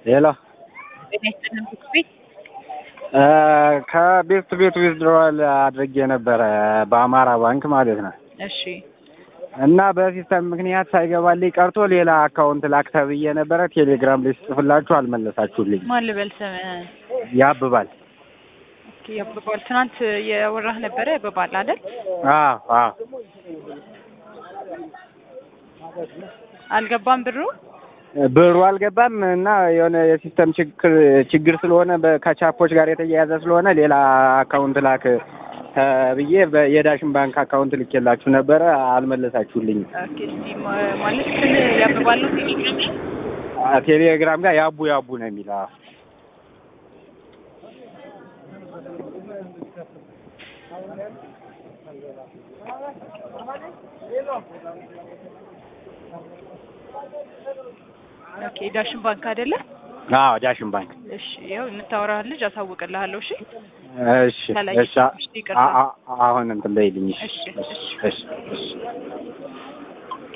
ሄሎ ጤና ይስጥልን ቤት ቤት ከቤት ቤት ዊዝድሮዋል አድርጌ ነበረ በአማራ ባንክ ማለት ነው። እሺ እና በሲስተም ምክንያት ሳይገባልኝ ቀርቶ ሌላ አካውንት ላክ ተብዬ ነበረ። ቴሌግራም ላይ ስጽፍላችሁ አልመለሳችሁልኝ። ማን ልበል ስምህን? ያብባል። ኦኬ ያብባል። ትናንት የወራህ ነበረ ያብባል አይደል? አዎ አዎ አልገባም ብሩ ብሩ አልገባም እና የሆነ የሲስተም ችግር ችግር ስለሆነ በ- ከቻፖች ጋር የተያያዘ ስለሆነ ሌላ አካውንት ላክ ተብዬ በ- የዳሽን ባንክ አካውንት ልኬላችሁ ነበረ አልመለሳችሁልኝም። ኦኬ እስቲ ማ- ማለት ስም ያብባል ነው ቴሌግራም ላይ? አ- ቴሌግራም ጋር ያቡ ያቡ ነው የሚለው። አዎ። ኦኬ ዳሽን ባንክ አይደለ? አዎ ዳሽን ባንክ። እሺ ያው የምታወራህ ልጅ አሳውቅልሃለሁ። እሺ እሺ ከላይ እሺ አ- ይቅርታ። አ- አ- አሁን እንትን በይልኝ። እሺ እሺ፣ እሺ። እሺ እሺ